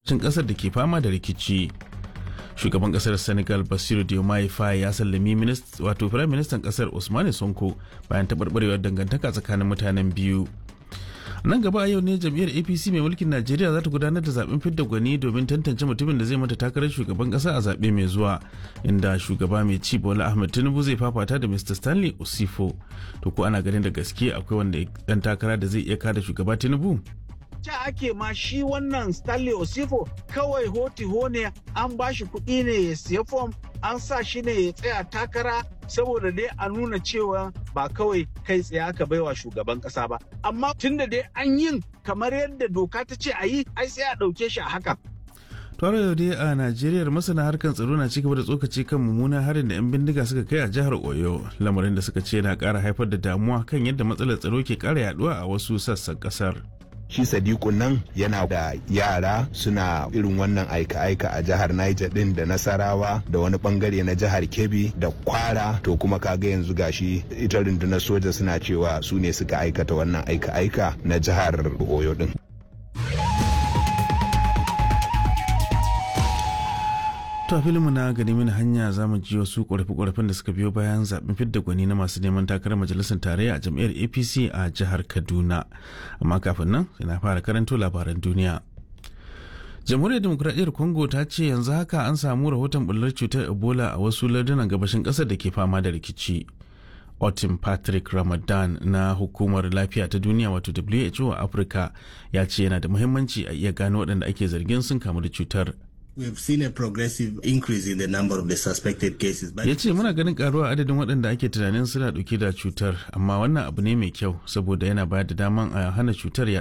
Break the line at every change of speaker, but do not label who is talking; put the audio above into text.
kasar da ke fama da rikici shugaban kasar senegal basiru diomaye faye ya sallami wato firayim ministan kasar usmane sonko bayan taɓarɓarewar dangantaka tsakanin mutanen biyu nan gaba a yau ne jam'iyyar apc mai mulkin najeriya za ta gudanar da zaben fidda gwani domin tantance mutumin da zai mata takarar shugaban kasa a zaɓe mai zuwa inda shugaba mai ci bola ahmed tinubu zai fafata da mr stanley osifo to ko ana ganin da gaske akwai wanda dan takara da zai iya kada shugaba tinubu
ca ake ma shi wannan Stanley Osifo kawai hoti ne an ba shi kuɗi ne ya siya fom an sa shi ne ya tsaya takara saboda dai a nuna cewa ba kawai kai tsaye aka baiwa shugaban ƙasa ba amma tunda dai an yin kamar yadda doka ta ce a yi ai sai a ɗauke shi a haka
Tuwara yau dai a Najeriya masana harkar tsaro na cigaba da tsokaci kan mummunan harin da 'yan bindiga suka kai a jihar Oyo, lamarin da suka ce na ƙara haifar da damuwa kan yadda matsalar tsaro ke ƙara yaduwa a wasu sassan ƙasar.
shi sadiku nan yana da yara suna irin wannan aika-aika a jihar niger din da nasarawa da wani bangare na jihar kebbi da kwara to kuma kaga yanzu gashi ita rundunar soja suna cewa su ne suka aikata wannan aika-aika na jihar oyo din
To a filinmu na gani mini hanya za mu ji wasu ƙorafe-ƙorafen da suka biyo bayan zaɓen fidda gwani na masu neman takarar majalisar tarayya a jam'iyyar APC a jihar Kaduna. Amma kafin nan sai na fara karanto labaran duniya. Jamhuriyar Demokuraɗiyyar Congo ta ce yanzu haka an samu rahoton bullar cutar Ebola a wasu lardunan gabashin ƙasar da ke fama da rikici. Otin Patrick Ramadan na hukumar lafiya ta duniya wato WHO a Afirka ya ce yana da muhimmanci a iya gano waɗanda ake zargin sun kamu da cutar.
We've seen a progressive increase in the number of the suspected cases.
Ya ce muna ganin karuwa adadin waɗanda ake tunanin suna ɗauke da cutar, amma wannan abu ne mai kyau saboda yana bayar da daman a hana cutar